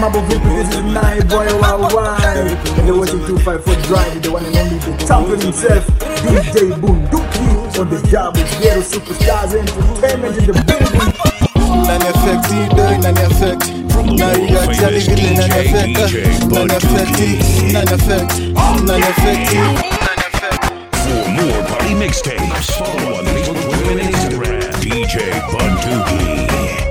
mambo vipi? This is nine boy worldwide. And you're watching 254 Drive, the one and only the champion himself, DJ Bunduki on the job with Ghetto Superstars Entertainment in the building. Nani affecti, doi nani affecti Na react yali vile nani affecta Nani affecti, nani affecti Nani affecti For more party mixtapes, follow on Facebook, Twitter, and Instagram. DJ Bunduki.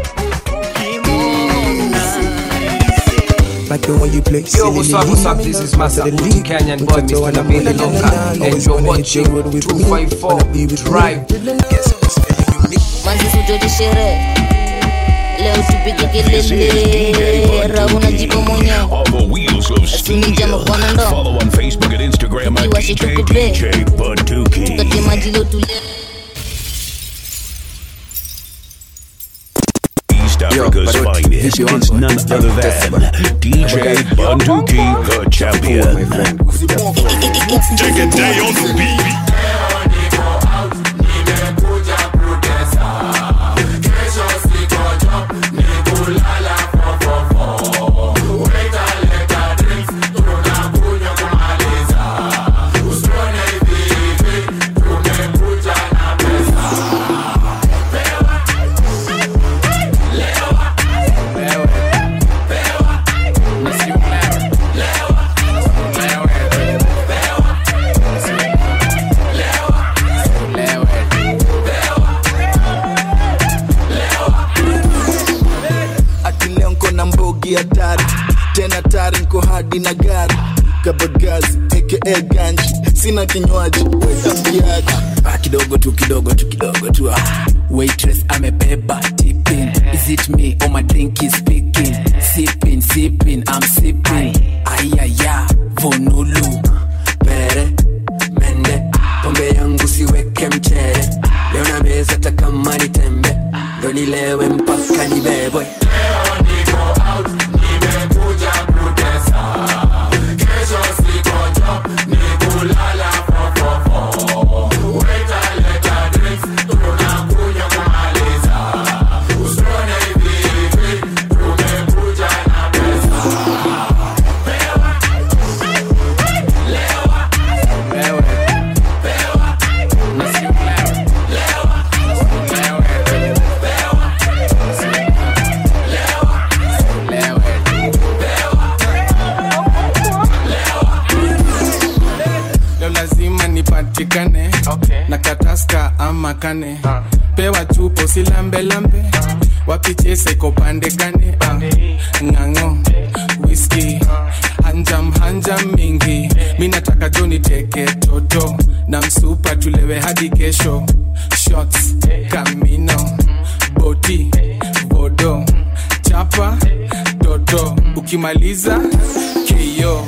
Like the one you play. Yo, what's up, what's up? This is Master Booty Canyon Boy, Mr. Nabili Longa, and you're watching 254 Drive. manzi sujoji sherehe leo tupige kelele rauna jipo mwenyewe On the wheels of steel. Follow on Facebook and Instagram at Iwashe DJ tukupe. DJ Bunduki. kati maji leo tule East Africa's finest. It's none other than DJ Bunduki, the champion. Take a day on the beat. Ati leo nko na mbogi hatari tena tari nko hadi na gari kabagazi aka ganji sina kinywaji wetamkiaji Ah, kidogo tu kidogo tu kidogo tu ah. waitress amebeba tipping is it me or my drink is speaking sipping sipping i'm sipping ayaya vonulu pere mende pombe yangu siweke mchere leo na meza takama ni tembe ndo nilewe mpaka nibebwe leo lazima nipatikane na kataska ama kane pewa chupo silambelambe wapichese kopande kane ah. ng'ang'o whisky hanjam hanjam mingi mi nataka jo niteke toto na msupa tulewe hadi kesho shots kamino boti bodo chapa toto ukimaliza keyo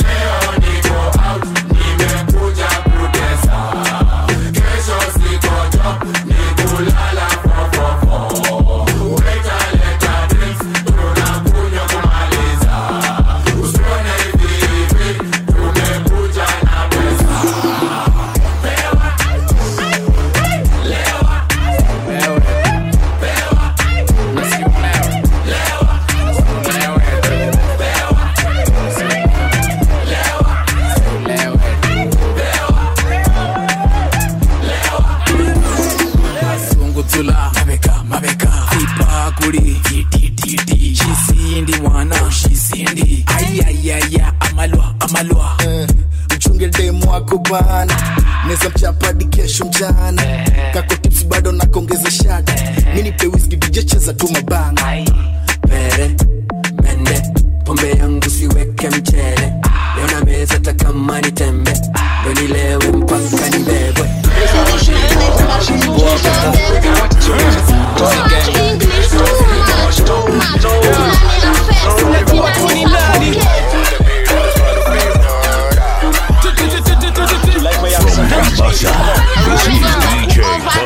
sungutula mabeka mabeka ipakuli titititi shisindi mwana shisindi ayayaya amalwa amalwa mchunge demu wako bana neza mchapa hadi kesho mchana kako tips bado nakongeza shada mi nipe whisky DJ cheza tu mabanga pere mende pombe yangu siweke mchele leo na meza takama ni tembe ndo nilewe mpaka nibebwe Mombasa, this is DJ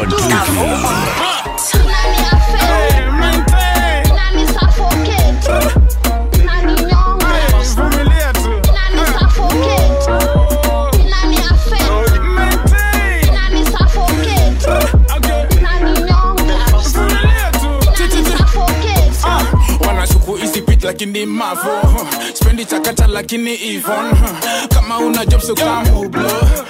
Bunduki. Vumilia tu. lakini mavo spendi chakata lakini ivon kama una job so kama ublo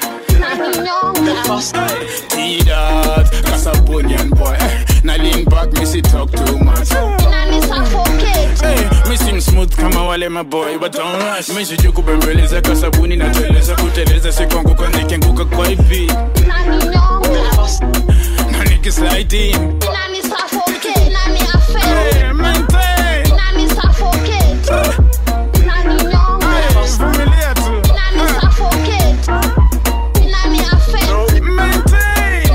Tidat, Casabonian boy. Now lean back, me see talk too much. Hey, me seem smooth kama wale maboy but don't rush me sijui kubembeleza kwa sabuni natueleza kuteleza sikuanguka nikianguka kwa ipi na nikislide in Hey, maintain. Hey, vumilia tu. Maintain.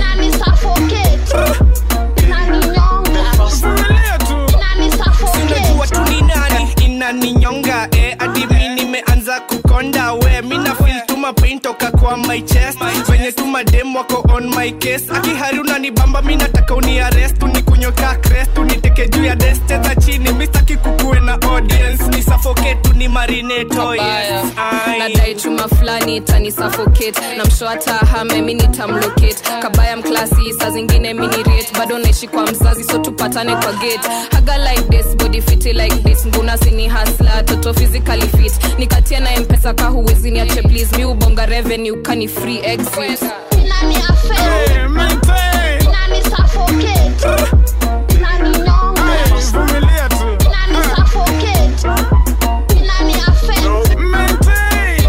Vumilia tu. sinajua tu ni nani inaninyonga eh, hadi mi nimeanza kukonda we mina feel tuma pain toka kwa my chest venye tu madem wako on my case akihari unanibamba mi nataka uniarest unikunyoka crest uniteke juu ya desk cheza chini mistaki kukuwe na audience ni suffocate tu ni marineto yes Ai. nadai chuma fulani itani suffocate na msho hata hame mi nitamlocate kabaya mklasi saa zingine minirate bado naishi kwa mzazi so tupatane kwa gate haga like this body fit like this nguna sini hasla toto physically fit nikatia na mpesa ka huwezi niache please mi ubonga revenue kani free exit Hey, maintain. Hey, vumilia tu. Maintain.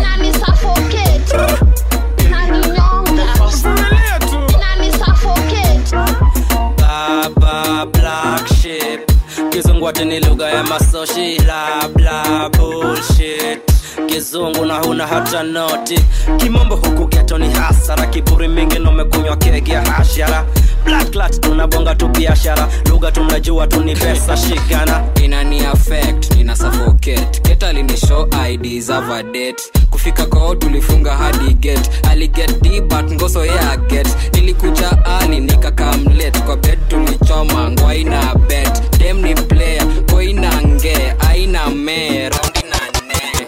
Vumilia tu. baba black ship kizungu ati ni lugha ya masoshi la bla bullshit kizungu na huna hata noti kimombo huku geto ni hasara kiburi mingi nomekunywa kegi ya hashara blacklat tunabonga tu biashara lugha tunajua tu ni pesa shikana inani affect nina suffocate keta linishow id za vadet kufika kwao tulifunga hadi get aliget d but ngoso ya get nilikuja ali nikakamlet kwa bed tulichoma ngwaina bet dem ni player koina nge aina me raundi na ne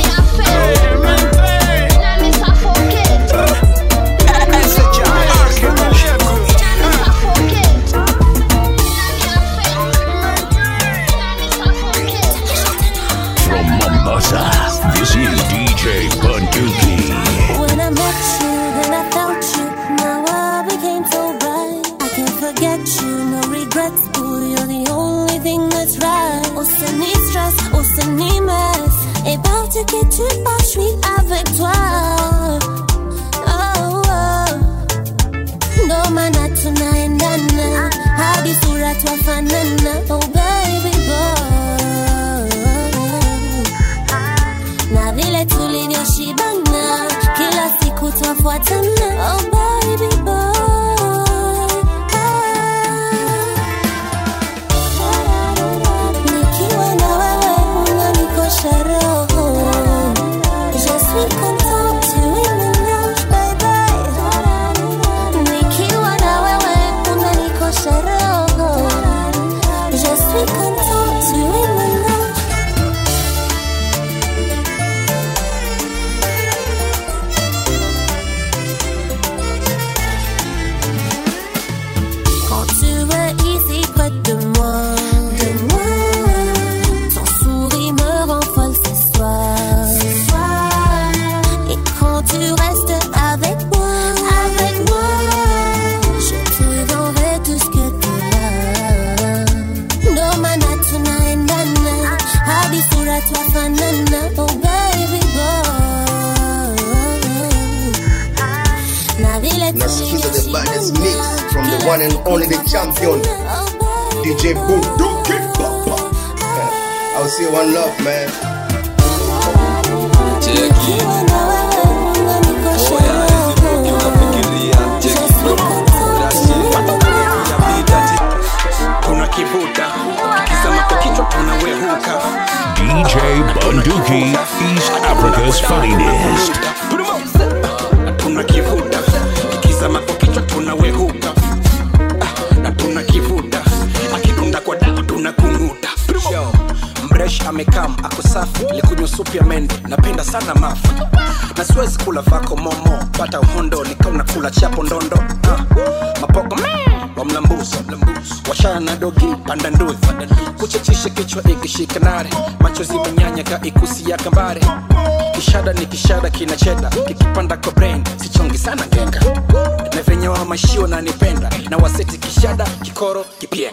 From Mombasa, this is DJ Bunduki. When I met you, then I felt you. Now I became so bright. I can't forget you, no regrets. Ooh, you're the only thing that's right. Oh, c'est ni stress, oh, c'est ni mess. Et par tu que tu pars, je suis avec toi. Oh, oh. Ndo maana tunaendana hadi sura twafanana. Oh, baby boy na vile tulivyoshibana kila siku twafuatana oh baby boy nikiwa na wewe unanikosha roho Je suis contente, tu es mon ange, baby. Nikiwa na wewe unanikosha roho Je suis contente, tu es mon ange Quand tu es ici près de moi, de moi, ton sourire me rend folle ce soir. Et quand tu restes avec moi, avec moi, je te donnerai tout ce que tu as. Ndo maana tunaendana hadi sura twafanana, oh baby boy. Na vile nasikiza the baddest mix from the one and only the champion DJ Bunduki Papa. I'll see you one love man. kuna kivuta ukikizama kwa kichwa unawehuka DJ Bunduki, East Africa's finest. tuna kivuta ikizama kwa kichwa tunawehuka Ah, na tuna kivuta akidunda kwa dawa tunakung'uta mresh amekam ako safi likunywa supu ya mende napenda sana mafa na siwezi kula vako momo pata uhondo nikauna kula chapo ndondo Ah, mapoko me wa mlambuzi washaya na dogi panda nduthi kuchechisha tingishe kichwa ikishika nare macho zimenyanyaka ikusi ya kambare kishada ni kishada kina cheda kikipanda kwa brain sichongi sana ngenga na venye wa mashio nanipenda na waseti kishada kikoro kipienga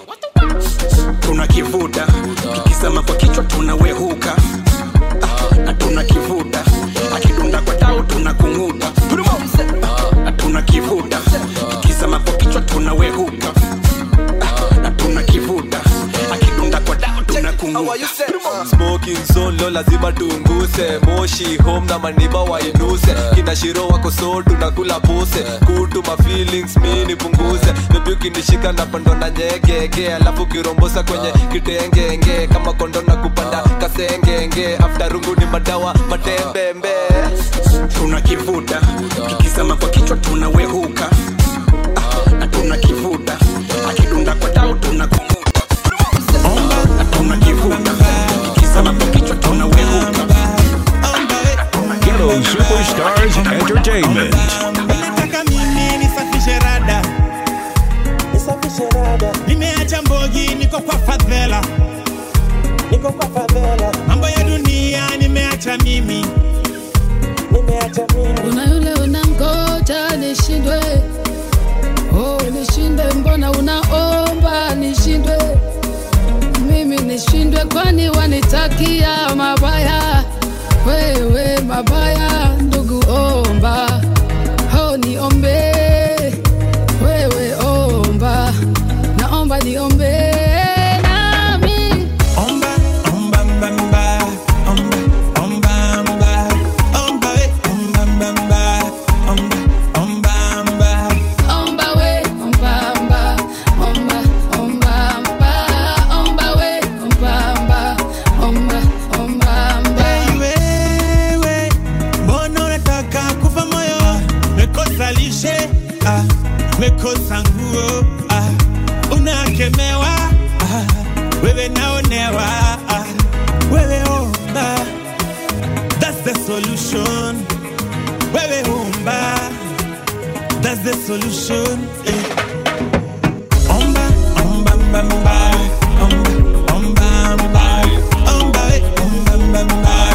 tunakivuta kikisema kwa kichwa tunawehuka Ah, na tunakivuta akidunda kwa tau tunakung'uta Ah, na tunakivuta kikisema kwa kichwa tunawehuka Ah, na tunakivuta akidunda kwa tau tunakung'uta smoking zone lo lazima tunguse moshi home na maniba wainuse kina shiro wako so tunakula puse kutu ma feelings mi nipunguze bebi ukinishika napando na nyegege alafu kirombosa kwenye kitengenge kama kondo na kupanda kasengenge after rungu ni madawa matembembe tunakivuta kikisema kwa kichwa tunawehuka Ah, na tunakivuta akidunda kwa tau tunakung'uta na tunakivuta kikisema kwa kichwa tunawehuka Ghetto Superstars Entertainment. nataka mimi nisafishe rada nisafishe rada nimeacha mbogi niko kwa fadhela niko kwa fadhela mambo ya dunia nimeacha mimi nimeacha mimi kuna yule unangoja nishindwe oh, nishinde mbona unaomba nishindwe mimi nishindwe kwani wanitakia mabaya wewe mabaya ndugu omba ho niombe wewe omba naomba niombe nami omba omba mba mba omba omba mba omba we omba mba mba omba omba mba omba we omba mba omba omba mba omba we omba mba omba omba mba Hey, wewe mbona unataka kufa moyo mekosa lishe ah, mekosa nguo ah, unakemewa ah, wewe naonewa ah, wewe omba that's the solution wewe omba that's the solution eh. omba omba mba mba omba omba mba omba we omba mba mba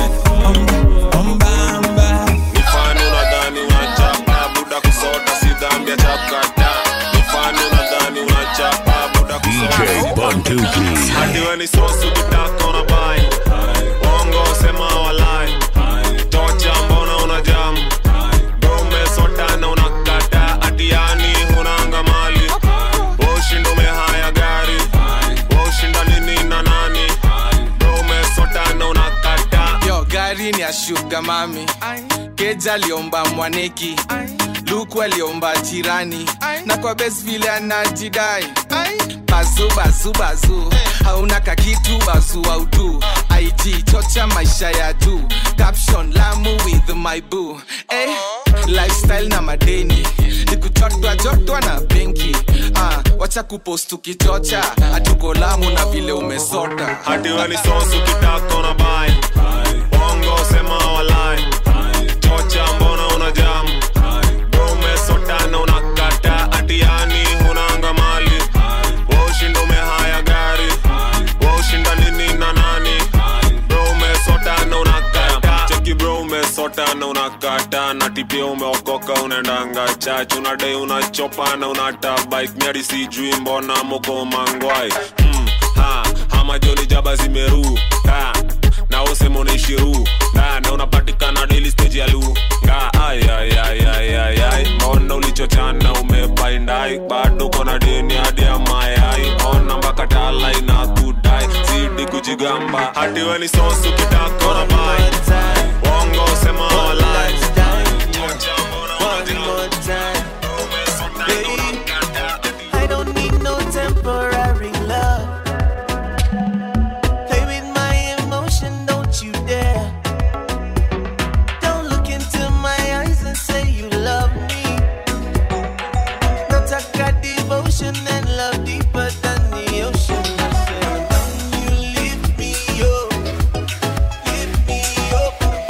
nifani unadhani unachapa buda kusota si dhambi ya chapkata nifani unadhani unachapa buda DJ Bunduki. hadi we ni sosu kitaka unabai wongo sema walai tocha mbona una jam dome sotana unakata atiani hunanga mali ushindo umehaya gari ushinda nini na nani dome sotana unakata yo gari ni ya shuga mami keja aliomba mwaneki luku aliomba jirani na kwa bes vile anajidai bazu bazu bazu hauna kakitu bazu audu ig chocha maisha ya juu caption lamu with my boo eh, lifestyle na madeni nikuchotwa chotwa na benki ah, wacha kupost ukichocha hatuko lamu na vile umesota hadi we ni sosu kitaka unabai bongo sema walai chocha mbona una jam dome sotana unakata atiani hunanga mali washinda umehaya gari washinda nini na nani bro umesotana unakata cheki bro umesotana unakata na tipia umeokoka unaendanga chach unadai unachopana unata bike miadi sijui mbona moko mangwai mm, ha, hama joni jaba zimeru ha, na usema unaishiru na, na unapatikana daily stage ya lu nga ay, ay, ay, ay, ay, ay. mbona ulichochana umebaindai bado kona deni hadi ya mayai ona mpaka tala ina kudai zidi kujigamba hadi we ni sosu kitaka unabai wongo sema walai I don't need no temporary love. Play with my emotion, don't you dare. Don't look into my eyes and say you love me. Nataka devotion and love deeper than the ocean. I said, when you lift me up, lift me up.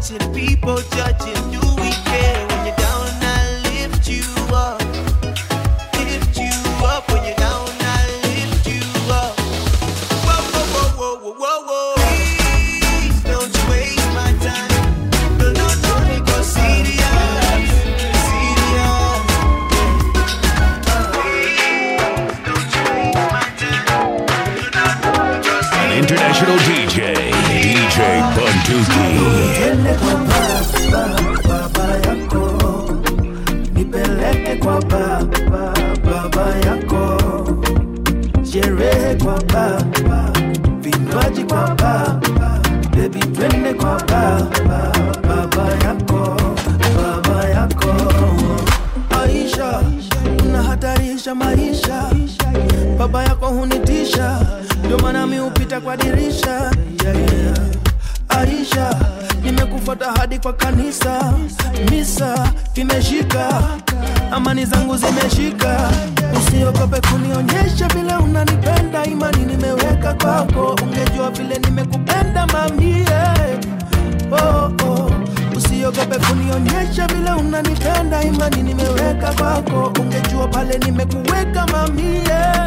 watching people judging. Do we care when you're down? I lift you up, lift you up. When you're down, I lift you up. Whoa, whoa, whoa, whoa, whoa, whoa, whoa. Please don't you waste my time. No, no, no, because serious, serious. An international DJ, DJ Bunduki. Twende kwa baba, baba yako, nipeleke kwa baba, baba yako, sherehe kwa baba, vinywaji kwa baba, baby twende kwa baba, baba yako, baba yako. Aisha, unahatarisha maisha, baba yako hunitisha, ndio maana mi hupita kwa dirisha yeah, yeah. Aisha, nimekufuata hadi kwa kanisa, misa imeshika, amani zangu zimeshika. Usiogope kunionyesha vile unanipenda, imani nimeweka kwako, ungejua vile nimekupenda mamie. Oh, oh. Usiogope kunionyesha vile unanipenda, imani nimeweka kwako, ungejua pale nimekuweka mamie.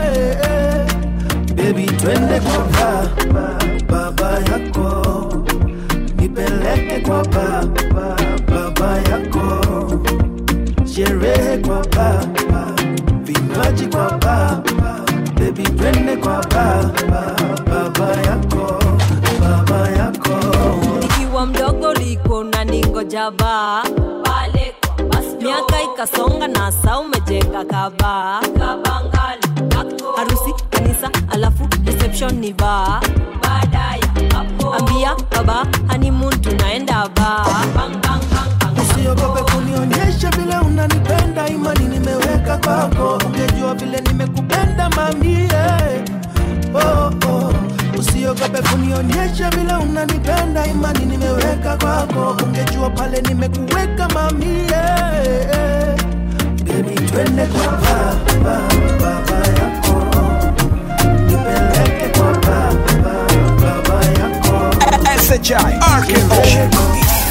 Baby, twende kwa baba, baba yako nipeleke kwa baba, baba yako, sherehe kwa baba, vinywaji kwa baba, baby twende kwa baba, baba yako, baba yako. nikiwa mdogo liko na ningoja baa pale kwa basi miaka ikasonga na saa umejenga kaba harusi kanisa alafu reception ni baa baadaye ambia baba honeymoon tunaenda baa Usiogope kunionyesha vile unanipenda, imani nimeweka kwako, ungejua vile nimekupenda mamie. Oh, oh. Usiogope kunionyesha vile unanipenda, imani nimeweka kwako, ungejua pale nimekuweka mamie. Baby, twende kwa baba, baba yako, nipeleke kwa baba, baba yako. SHI RKO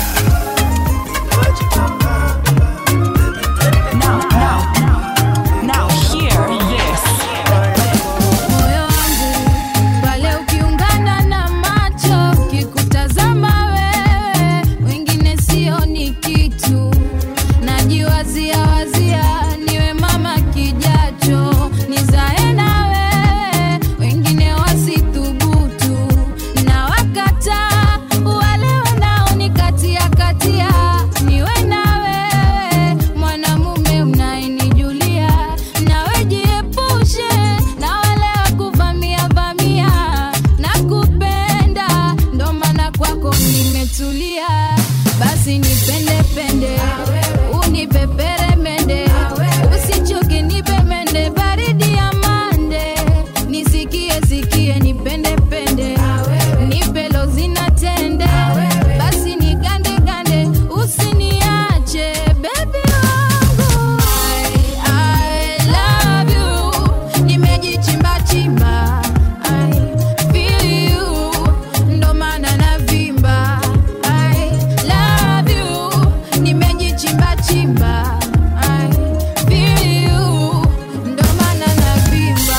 Now hear this. Moyo wangu pale ukiungana na macho kikutazama wewe, wengine sioni kitu, najiwazia wazia niwe mama kijacho, nizae na wewe, wengine wasithubutu, na wakataa wale wanaonikatia katia, niwe na wewe mwanamume unayenijulia, nawe jiepushe na wale wa kuvamia vamia, na kupenda ndo maana kwako nimetulia, basi nipende pende, unipepere mende, usichoke nipe mende, baridi ya mande, nisikie sikie nipende pende, nipe lozina tende, basi nigande gande, usiniache baby wangu I, I love you, nimejichimba chimba I feel you, ndo maana navimba I love you, nimejichimba chimba I feel you, ndo maana navimba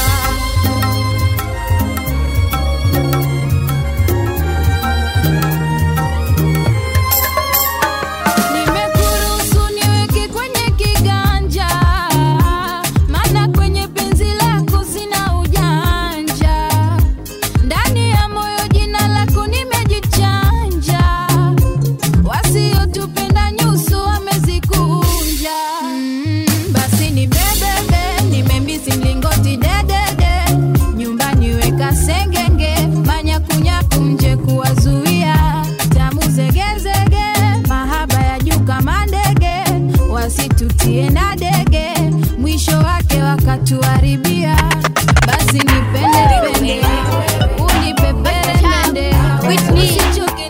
Nimekuruhusu niweke kwenye kiganja, maana kwenye penzi lako sina ujanja. Ndani ya moyo jina lako nimejichanja, wasiotupenda nyuso wamezikunja. Mm, basi ni bebebe, nimemisi mlingoti dedede, nyumbani weka sengenge, manyakunyaku nje kuwazuia, tamu zegezege, mahaba ya juu kama ndege, wasitutie na dege, mwisho wake wakatuharibia. Basi nipende pende, unipepere mende, usichoke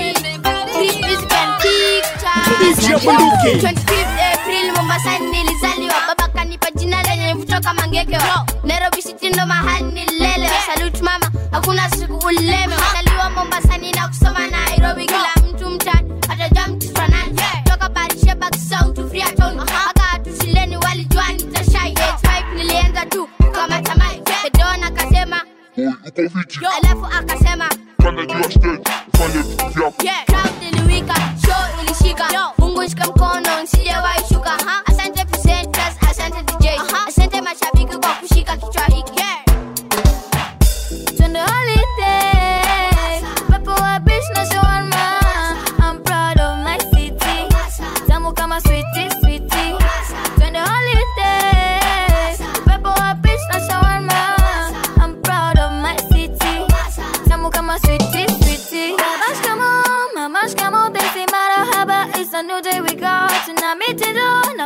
Najua 25th April Mombasa nilizaliwa, baba kanipa jina lenye mvuto kama ngeke. Nairobi City ndo mahali nilelewa. Salute mama, hakuna siku uleme. Mazaliwa Mombasani na kusoma Nairobi, kila mtu mtani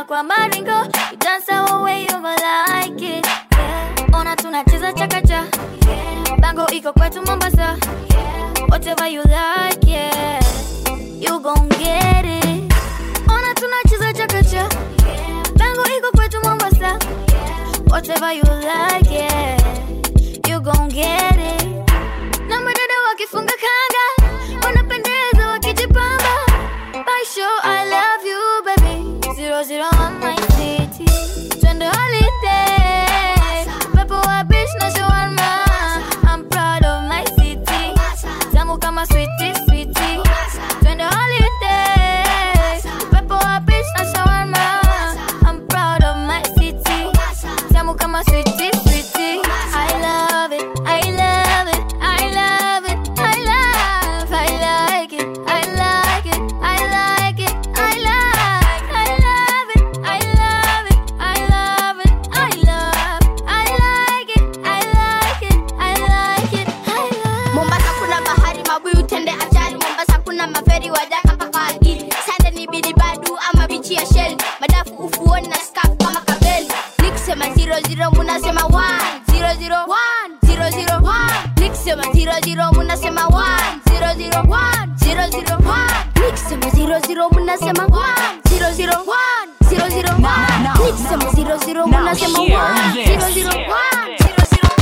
napenda kwa maringo You dance our way over like it yeah. Ona tunacheza chakacha yeah. Bango iko kwetu Mombasa yeah. Whatever you like yeah. You gon' get it Ona tunacheza chakacha yeah. Bango iko kwetu Mombasa yeah. Whatever you like yeah. You gon' get it Na madada wakifunga kanga Wanapendeza wakijipamba By show I love you baby Zero zero on my city Twende holiday Pepo wa beach na shawarma I'm proud of my city Tamu kama sweetie sweetie Twende holiday Pepo wa beach na shawarma I'm proud of my city Tamu kama sweetie sweetie I love it I love it I love it I love I like it I like it I like it I like I love it I love it I love it I love I like it I like it I like it I love mombasa kuna bahari mabuyu tende ajali mombasa kuna maferi wajaka mpaka algiri sande ni bidibadu ama bichi ya shell madafu ufuoni na skaf kama kabeli nikisema 00 munasema 1 00 1 00 nikisema 00 munasema 1 00 1 00 nikisema 00 munasema 1 00 1 00 nikisema 00 munasema 1 00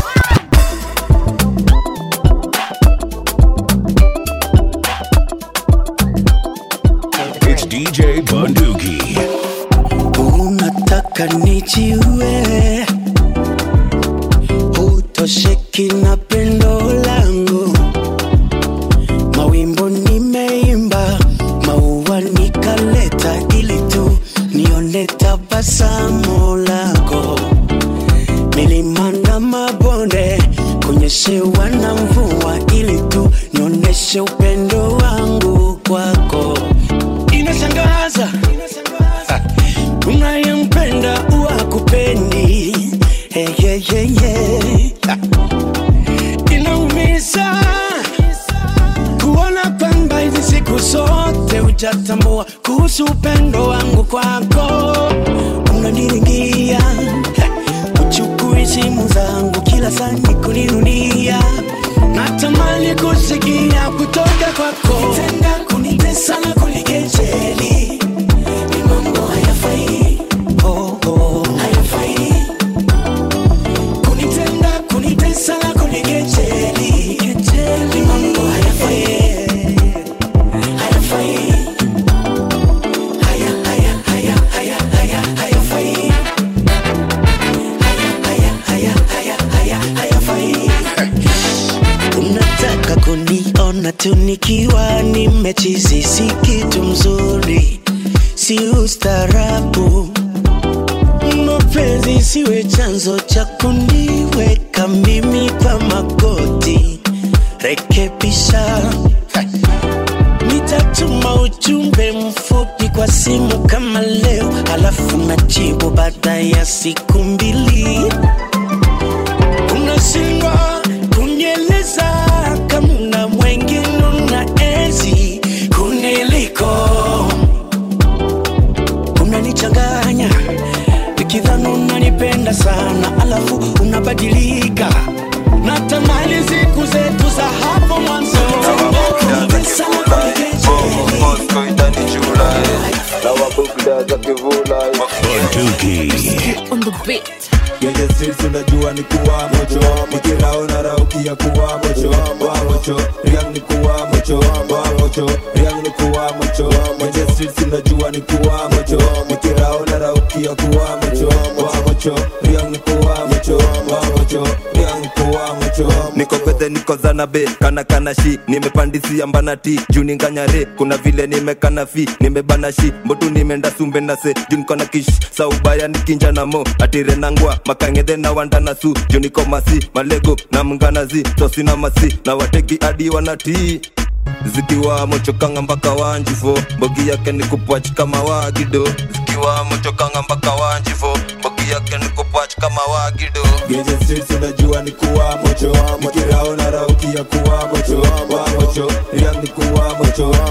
It's DJ Bunduki. unataka nijiue utosheki na pendo langu mawimbo nimeimba maua nikaleta ili tu nione tabasamu lako milima na mabonde kunyeshewa na mvua ili tu nionyeshe upendo wangu kwako inashangaza unayempenda uwa kupendi hey, hey, hey, hey. inaumiza kuona kwamba hizi siku zote hujatambua kuhusu upendo wangu kwako unaniringia uchukui simu zangu kila saa ni kunirudia natamani kusikia kutoka kwako tenda kunitesa na kunikejeli ni mambo hayafai oh, oh, hayafai kunitenda kunitesa na kunikejeli ni mambo hayafai hayafai haya haya haya haya haya hayafai haya haya haya haya hayafai unataka kuniona tu nikiwa nimechizi si kitu mzuri si ustarabu mapenzi siwe chanzo cha kuniweka mimi kwa magoti rekebisha nitatuma ujumbe mfupi kwa simu kama leo halafu najibu baada ya siku mbili unashindwa kunieleza kama una mwengine una enzi kuniliko unanichanganya nikidhani unanipenda sana alafu unabadilika natamani siku zetu za hapo mwanzo Bunduki. on the beat Kwenye streets unajua ni kuwa mocho Nikiraona raukia kuwa mocho Wa mocho, riang ni kuwa mocho Wa mocho, riang ni kuwa mocho Kwenye streets unajua ni kuwa mocho Nikiraona raukia kuwa mocho Wa mocho, riang ni kuwa mocho Wa mocho, riang ni kuwa mocho niko bedhe niko zanabe kana kana shi nimepandisia mbana ti juu ninganyare kuna vile nimekana fi nimebana shi mbotu nimeenda sumbe na se juu niko na kish saubaya nikinja na mo atire nangwa makangedhe na wanda na su juu niko masi malego na mnganazi tosi na masi na wategi adi wanatii zikiwa mochokanga mpaka wanjifo mbogi yake ni kupwach kama wagido zikiwa mochokanga mpaka wanjifo mbogi yake ni kupwach kama wagido Genje streets unajua ni kuwa mocho Nikiraona raukia kuwa mocho Wa mocho, riang ni kuwa mocho Wa mocho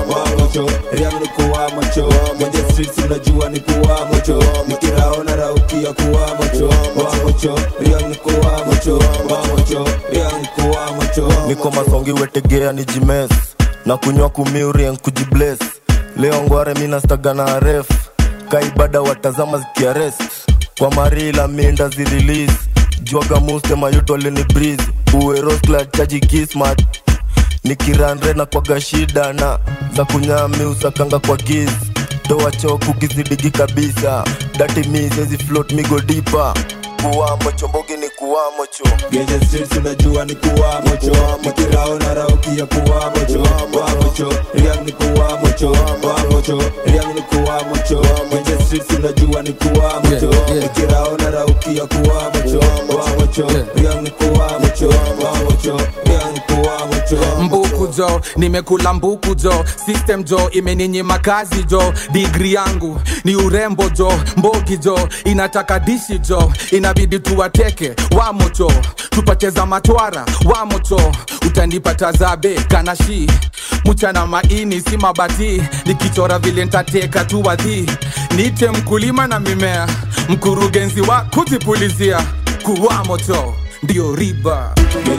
mocho riang ni kuwa mocho kwenye streets unajua ni kuwa mocho nikiraona raukia kuwa mocho wa mocho riang ni kuwa mocho wa mocho riang ni kuwa mocho niko masongi wetegea ni jimes na kunywa kumiurien kujibles leo ngware minastaga na ref kaibada watazama zikiarest kwa marila minda zirilis jwaga muste mayuto lini breeze uweroskla chaji kismat nikiranre na kwaga shida na za kunyami usakanga kwa giz toa choku kizidigi kabisa dati misezi float migo dipa kuwamo chombogi ni kuwamo cho Genye streets unajua ni kuwa mocho Nikiraona raukia kuwa mocho Wa mocho Riang ni kuwa mocho Wa mocho Riang ni kuwa mocho Genye streets unajua ni kuwa mocho Nikiraona raukia kuwa mocho Wa mocho Riang ni kuwa mocho Wa mocho Riang ni kuwa mocho mbuku jo nimekula mbuku jo system jo imeninyima kazi jo digri yangu ni urembo jo mbogi jo inataka dishi jo inabidi tuwateke wamocho tupate za matwara wamocho utanipata zabe kanashi mchana maini si mabati nikichora vile ntateka tu wadhi nite mkulima na mimea mkurugenzi wa kujipulizia kuwamocho ndio riba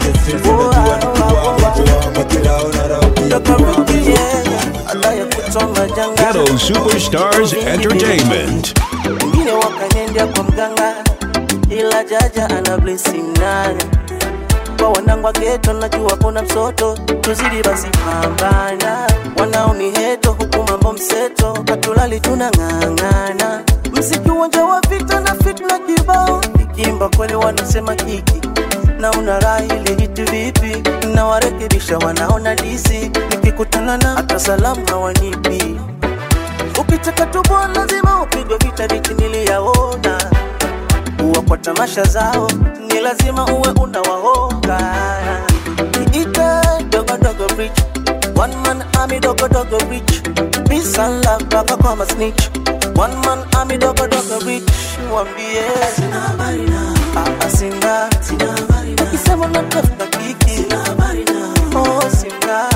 Ghetto Superstars Entertainment. wengine wakanendea kwa mganga ila jaja ana blessing nane kwa wanangu wa geto najua kuna msoto tuzidi basi pambana wanaoni heto huku mambo mseto katulali tunang'ang'ana mziki uwanja wa vita na fitna kibao ikimba kweli wanasema kiki na una raha ile hiti vipi na warekebisha wanaona disi nikikutana na hata salamu hawanipi ukitaka tuboa lazima upigwe vita viti niliyaona uwa kwa tamasha zao ni lazima uwe unawaonga niite dogodogo rich one man army dogodogo rich peace and love mpaka kwa masnitch one man army dogodogo rich wambie Ah, ah, sina ukisema natafuta kiki oh sina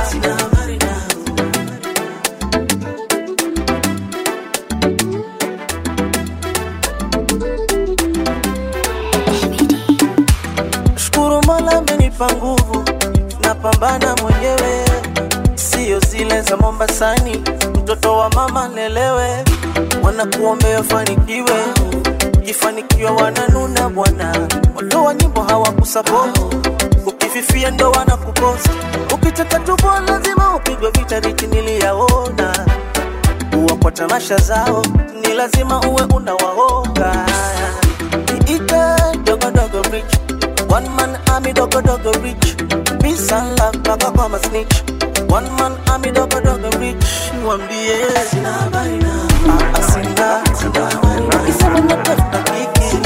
shukuru mola amenipa nguvu napambana mwenyewe sio zile za mombasani mtoto wa mama lelewe wanakuombea fanikiwe ukifanikiwa wananuna bwana watu wa nyimbo hawakusapoti ukififia ndo wanakupost ukitaka tubo lazima upigwe vita riti niliyaona uwa kwa tamasha zao ni lazima uwe unawaonga niite dogodogo rich one man army dogodogo rich peace and love mpaka kwa masnitch one man army dogodogo rich wambie Ah, ah, sina Ukisema natafuta kiki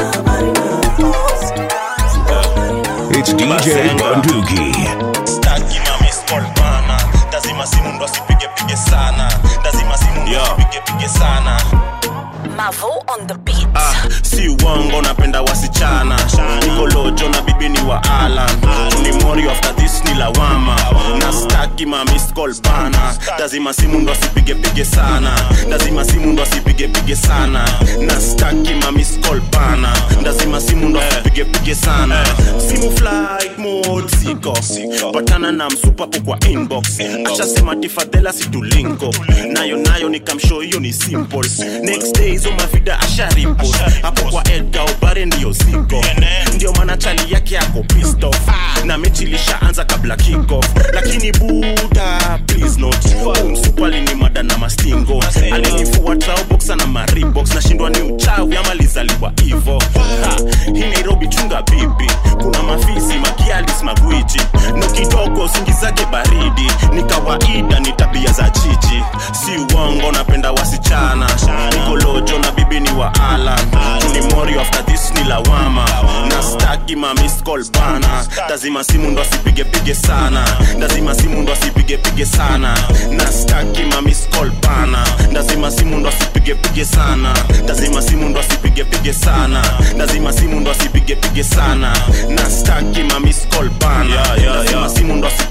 It's DJ Bunduki. staki mamiskolpana lazima simu ndo asipigepige sana lazima simu ndo asipigepige sana Mavo on the beat. ah, si uongo napenda wasichana nikolojo na bibi ni wa alan ni mori after this ni lawama na staki mamiskolpana lazima simu ndo asipigepige sana lazima simu ndo asipigepige sana na staki mamiskolpana lazima simu ndo asipigepige sana simu flight mode siko patana na msupapo kwa inbox ashasema tifadhela situlinko nayo nayo nikamsho hiyo ni simple next day hizo mavida asharipo hapo kwa edga obare ndiyo siko ndio maana chali yake yako pisto na mechi ilishaanza kabla kickoff lakini buda please not umsupali ni mada na mastingo alinifua traoboxa na maribox nashindwa ni uchawi ama lizaliwa hivo Ha, hii nairobi chunga bibi kuna mafisi makialis magwiji no kidogo usingizake baridi ni kawaida ni tabia za chichi si uongo napenda wasichana nikolojo na bibi ni wa alan ni mori after this ni lawama na staki mamiscol bana lazima simu ndo asipigepige sana lazima simu ndo asipigepige sana na staki mamiscol bana lazima simu ndo asipigepige sana lazima simu ndo asipigepige sana lazima simu ndo asipigepige sana na staki mamiscol bana lazima simu ndo asipige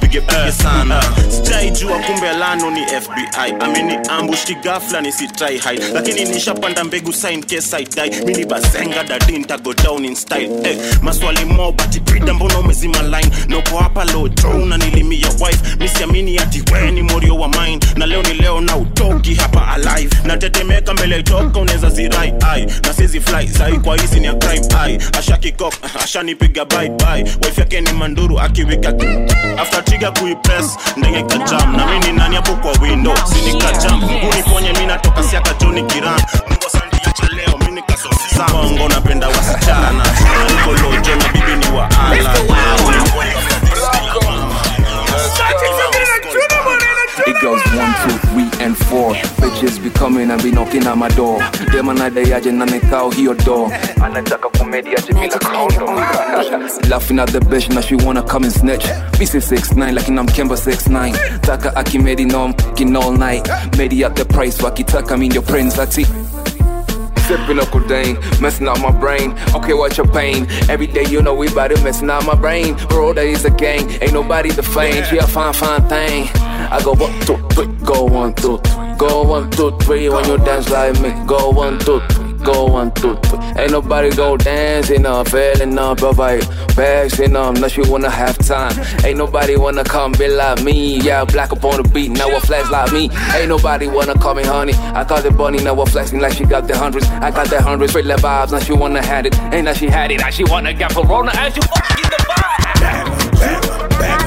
usipigepige sana sijaijua kumbe lano ni fbi ameni ambush kigafla nisitrai hide lakini nishapanda mbegu sign case I die mini bazenga dadi ntago down in style eh, maswali mo bati brida mbona umezima line noko hapa low draw unanilimia wife misiamini ati we ni morio wa mine na leo ni leo na utoki hapa alive natetemeka mbele itoka unaweza zirai ai na sizi fly sai kwa hizi ni ya crime ai ashakikok ashanipiga bye bye wife yake ni manduru akiwika after trigger kuipress ndege kajam na mimi ni nani hapo kwa window sini kajam nguni ponye mimi natoka siaka joni kiran mungu asante acha leo mimi nikasosisa bongo napenda wasichana niko lojo na bibi ni wa ala It goes one, two, three, and four. Bitches be coming and be knocking at my door. Dem anadai aje na nikao hiyo door. Anataka kumedi aje bila condom. Laughing at the bitch now she wanna come and snitch. Me say six nine like I'm Kemba six nine. Taka akimedi no I'm fucking all night. Medi at the price wakitaka mean your prince ati. Sipping up codeine, messing up my brain. Okay, what's your pain? Every day, you know we bout it, messing up my brain. Bro, that is a gang, ain't nobody the flame. She a fine, fine thing. I go one, two, three, go one, two, three. Go one, two, three. When you dance like me, go one, two, three. Go one, two, three. Ain't nobody go dancing up, feeling up, provide passing up, unless you wanna have time. Ain't nobody wanna come be like me. Yeah, black up on the beat, now a flex like me. Ain't nobody wanna call me honey. I call it bunny, now a flexing like she got the hundreds. I got the hundreds, straight left vibes, now she wanna had it. Ain't now she had it, now she wanna get Corona and she fucking the vibe.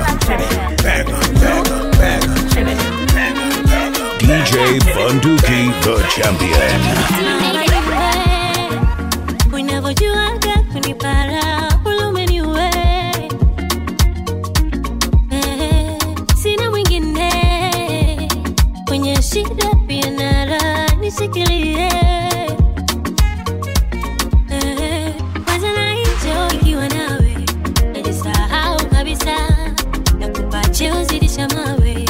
DJ Bunduki, the champion. unavyojuaga kunipara ulumeniwe Eh, sina mwingine kwenye shida pia nara nishikilie Eh, kwanza na hicho ikiwa nawe najisahau kabisa na kupa cheo zidisha mawe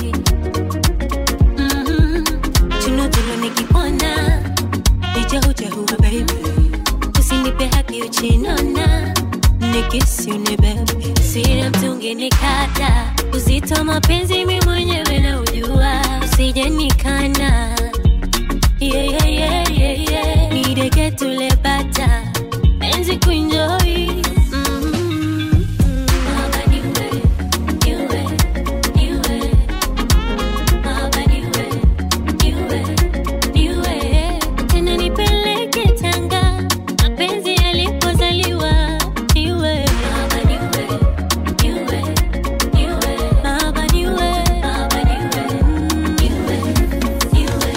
Mhm. tunutulo nikipona ijaujahuwa baby usinipe haki uchinona nikisiune bebe sira mtungi nikata uzito mapenzi mi mwenyewe na ujua usije nikana yeah, yeah, yeah, yeah, yeah. nideke tulepata penzi kuenjoy Mhm. Mahaba niwe, niwe, niwe. Mahaba niwe, niwe, niwe. Tena nipeleke Tanga, mapenzi yalipozaliwa niwe. Mahaba niwe, niwe, niwe. Mahaba niwe, mahaba niwe, niwe, niwe.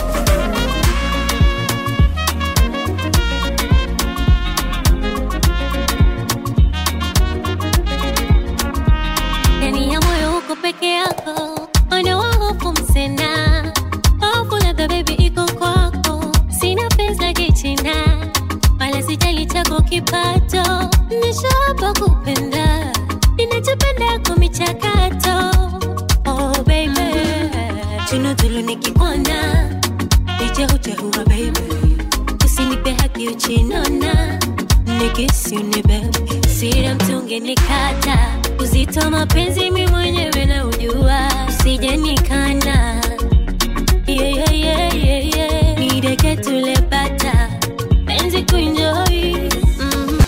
ndani ya moyo uko peke yako ondoa hofu msena hofu labda bebi iko kwako sina pesa la kichina wala sijali chako kipato nishapa kupenda ninachopenda kwa michakato oh baby tunutulu nikikuona nijehujehuwa baby usinipe haki uchinona nikisiune bebe sira mtungi nikata uzito mapenzi mi mwenyewe na ujua usije nikana yeah, yeah, yeah, yeah, yeah. nideke tulepata penzi kuenjoy mm.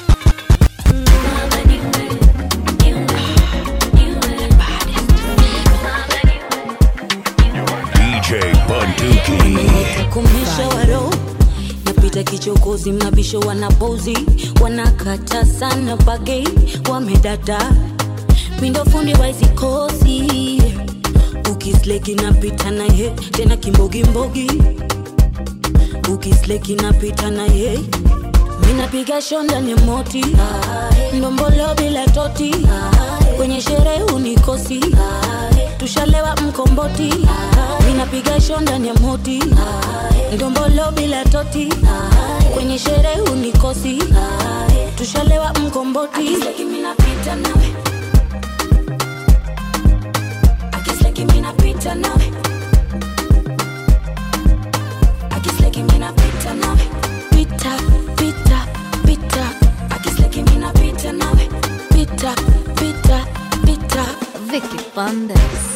DJ Bunduki. kumisha waro napita kichokozi mabisho wanapozi wanakata sana bage wamedada mindofundi waizikosi ukisleki napita naye tena kimbogimbogi ukisleki napita naye minapiga shonda ni moti ndombolo bila toti kwenye sherehe unikosi tushalewa mkomboti minapiga shonda ni moti ndombolo bila toti kwenye sherehe unikosi tushalewa mkomboti minapita nawe akisleki minapita nawe akisleki minapita nawe pita pita pita akisleki minapita nawe pita pita pita Vicky on this.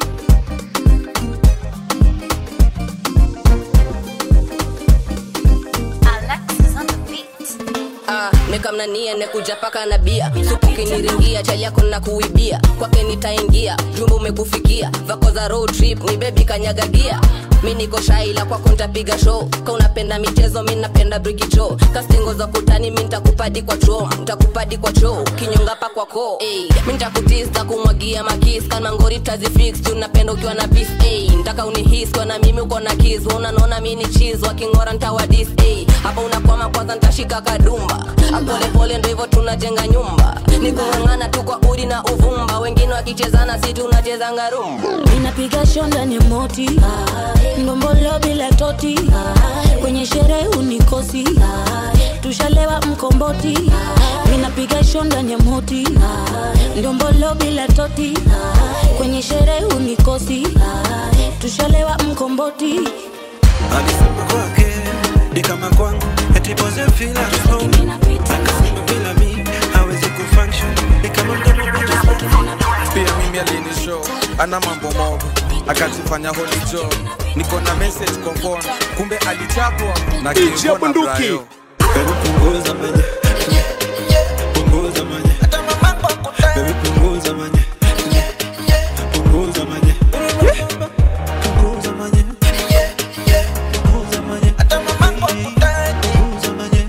Alexis on the beat. Ah, nekamnania nekuja paka na bia supukiniringia chali yako na kuibia kwake nitaingia jumba umekufikia vako za road trip ni bebi kanyagagia mi niko shaila kwako ntapiga show ka unapenda michezo mi napenda brikicho kastingo za kutani mi ntakupadi kwa cho ntakupadi kwa cho kinyonga pa kwako hey, mi ntakutista kumwagia makis kana ngori tazifix juu napenda ukiwa na pis hey, ntaka unihis kwa na mimi uko na kis unanaona mi ni chiz wakingora ntawadis hey, hapa unakwama kwanza ntashika kadumba apolepole ndo hivyo tunajenga nyumba ni kung'ang'ana tu kwa udi na uvumba wengine wakichezana si tunachezanga rumba ninapiga show ndani ya moti ndombolo bila toti kwenye sherehe unikosi tushalewa mkomboti ninapiga show ndani ya moti ndombolo bila toti kwenye sherehe unikosi tushalewa mkomboti alisema kwake ni kama kwangu eti pose feel at home akasema bila mi hawezi kufunction ni kama mdomo pia mimi alinishow ana mambo mogo akajifanya holijo niko na message kwa phone kumbe alichapwa na DJ Kimbo na Bunduki. Brayo. Baby punguza manye Punguza manye Baby punguza manye Punguza manye Punguza manye Punguza manye Punguza manye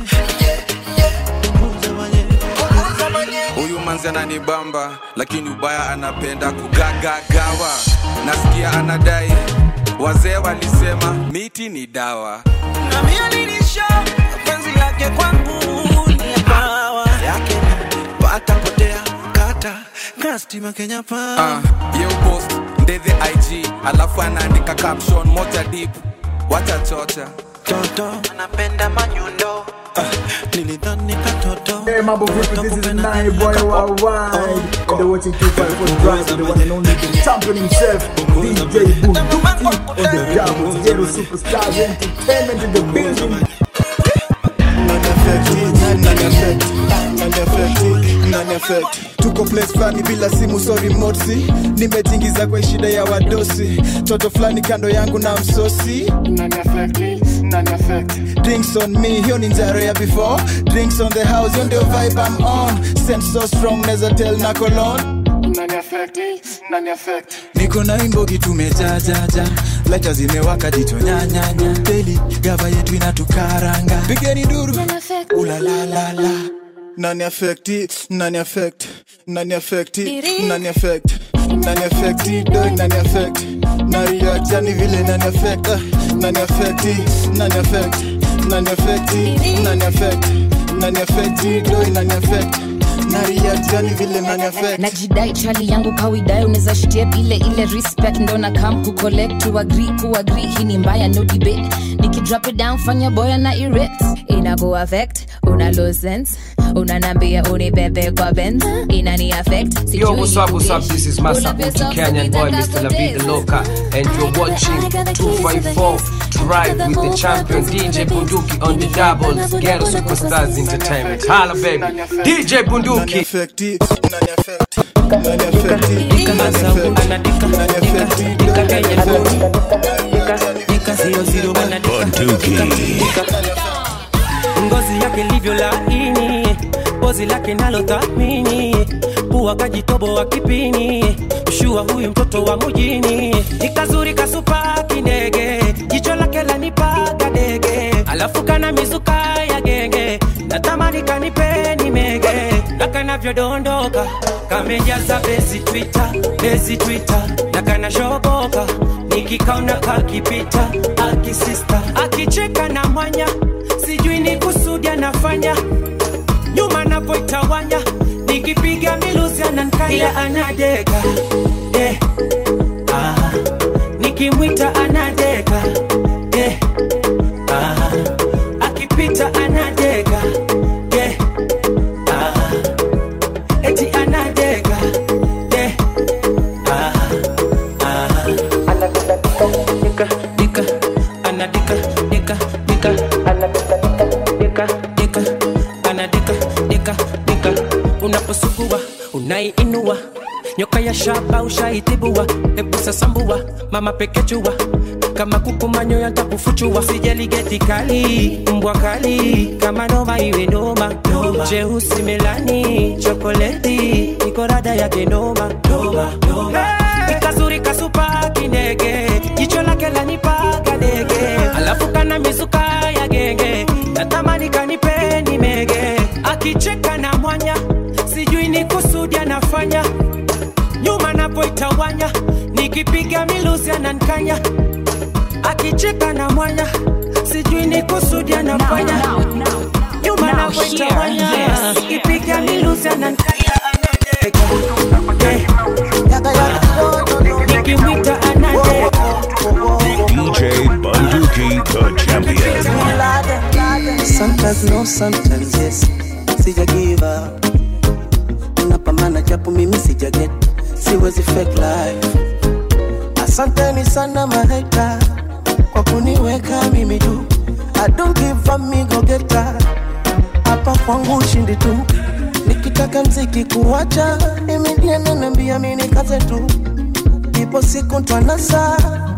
huyu manzi ananibamba lakini ubaya anapenda kugagagawa nasikia anadai wazee walisema miti ni dawa nami alinisha penzi lake kwangu ni ya pawa yake pata potea kata kastima kenya pa Ah, ye post ndethe ig alafu anaandika caption moja deep wacha chocha toto anapenda manyundo nilidhani katoto Hey, mambo vipi? This is Nine Boy Worldwide. And they're watching 254 Drive with the one and only the champion himself, DJ Bunduki on the job with Ghetto Superstars Entertainment in the building. tuko place fulani bila simu so remote nimetingiza kwa shida ya wadosi toto fulani kando yangu na msosi drinks on me hiyo ni njaro ya before drinks on the house hiyo ndio vibe I'm on sense so strong neza tell na colon niko na imbogi tumejajaja laita zimewaka jicho nyanyanya daily gava yetu inatukaranga pigeni duru ulalalala nani affecti nani affect nani affecti nani affect nani affecti dog nani affect na react yani vile nani affect ah, nani affecti nani affect nani affecti nani affect nani affecti dog nani affect na react yani vile nani affect najidai chali yangu kawidai unaweza shtep ile ile respect ndo na kam kucollect to agree ku agree hii ni mbaya no debate nikidrop it down fanya boya na erect inaku affect una lose sense unanambia unibebe kwa benz inani affect Yo, what's up, what's up? This is Masakuti Kenyan boy, Mr. Lavi the Loca, and you're watching 254 Drive with the champion DJ Bunduki on the doubles. Ghetto Superstars Entertainment. Holla, baby. DJ Bunduki. ngozi yake livyo laini pozi lake nalo thamini pua kajitobo wa kipini ushua huyu mtoto wa mujini nikazuri kasupa kindege jicho lake lanipaga dege alafu kana mizuka ya genge natamani kanipeni mege na kanavyodondoka kamejaza bezi twita bezi twita na kanashoboka nikikaona kakipita akisista akicheka na mwanya sijui ni kusudi anafanya nyuma napoitawanya nikipiga miluzi anankaya anadeka eh, ah, nikimwita anadeka eh, ah, akipita anadeka eh, ah, eti anadeka eh, ah, ah. Dika, dika, anadika, dika, dika, dika, dika, anadika, dika, dika. Unaposugua unaiinua nyoka ya shaba ushaitibua hebu sasambua mama pekechua kama kuku manyoya ntakufuchua sijali geti kali mbwa kali kama noma iwe noma jeusi melani chokoleti niko rada yake noma Hey! nikazuri kasupa kinege jicho lake lanipaga dege alafu kana mizuka ya genge natamani kanipe ni mege akicheka na mwanya sijui ni kusudi anafanya nyuma napoitawanya nikipiga miluzi anankanya akicheka na mwanya sijui ni kusudi anafanya nyuma now napoitawanya here, yes. nikipiga miluzi anankanya nikimwita anade DJ Bunduki, the champion. Sometimes no, sometimes yes. Sija give up. Napambana japo mimi sija get. Siwezi fake life. Asanteni sana maheta kwa kuniweka mimi juu. I don't give up me go get her. Hapa kwangu ushindi tu. Nikitaka mziki kuwacha, mimi ndiye nanambia mimi kaze tu. Ipo siku ntwanasa.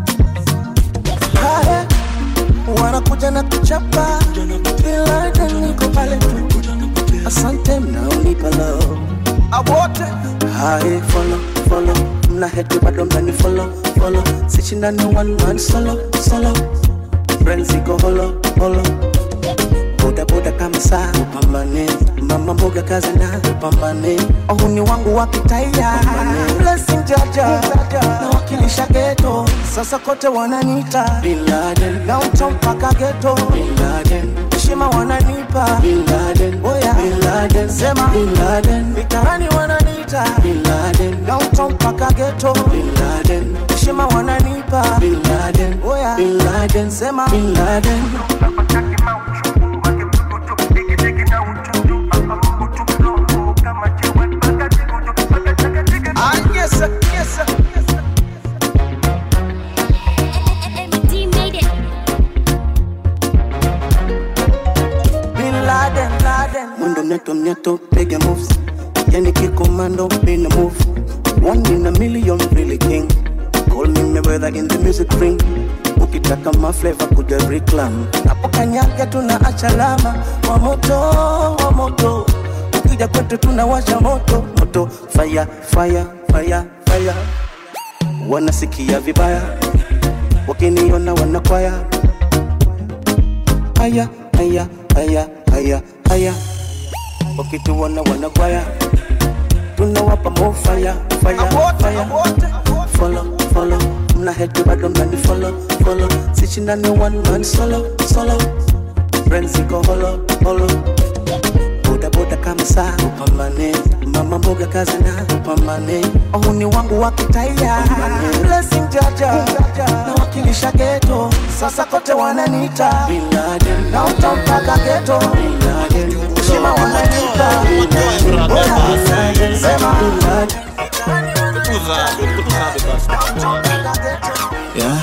Haya wanakuja na kuchapa ila hata niko pale tu asante mnaonipa love awote hai follow follow mna heti bado mnani follow follow sichindani one man solo solo friends iko holo holo boda boda kama saa upambane mama mboga kaza na upambane ohuni wangu wakitaia blessing jaja na wakilisha geto sasa kote wananita Bin Laden downtown mpaka geto Bin Laden heshima wananipa Bin Laden oya Bin Laden sema Bin Laden mitaani wananita Bin Laden downtown mpaka geto Bin Laden heshima wananipa Bin Laden oya Bin Laden sema Bin Laden Ah, yes, sir, yes, sir. Bin Laden, Laden. Mundo mneto mneto, piga moves. Yani kikomando, been a move. One in a million, really king. Call me Mayweather in the music ring. Ukitaka mafleva kuja reclam. Hapo kanyaga tuna achalama. Wa moto, wa moto. Ukija kwetu tunawasha moto, moto. Fire, fire, fire, fire. Wanasikia vibaya. Wakiniona wanakwaya. Haya, haya, haya, haya, haya. Wakituona wanakwaya. Tunawapa more fire, fire, fire. Follow, follow. Mna heti bado mnani follow, follow. Sichindani one man solo, solo. Friends iko holo, holo. Boda boda kama saa upambane. Mama mboga kazi na upambane. Ohuni wangu wakitaia. Blessing jaja na wakilisha geto. Sasa kote wananiita Bin Laden. Na utampaka geto Bin Laden. Heshima wananiita Oya, Bin Laden. Sema Bin Laden. yeah.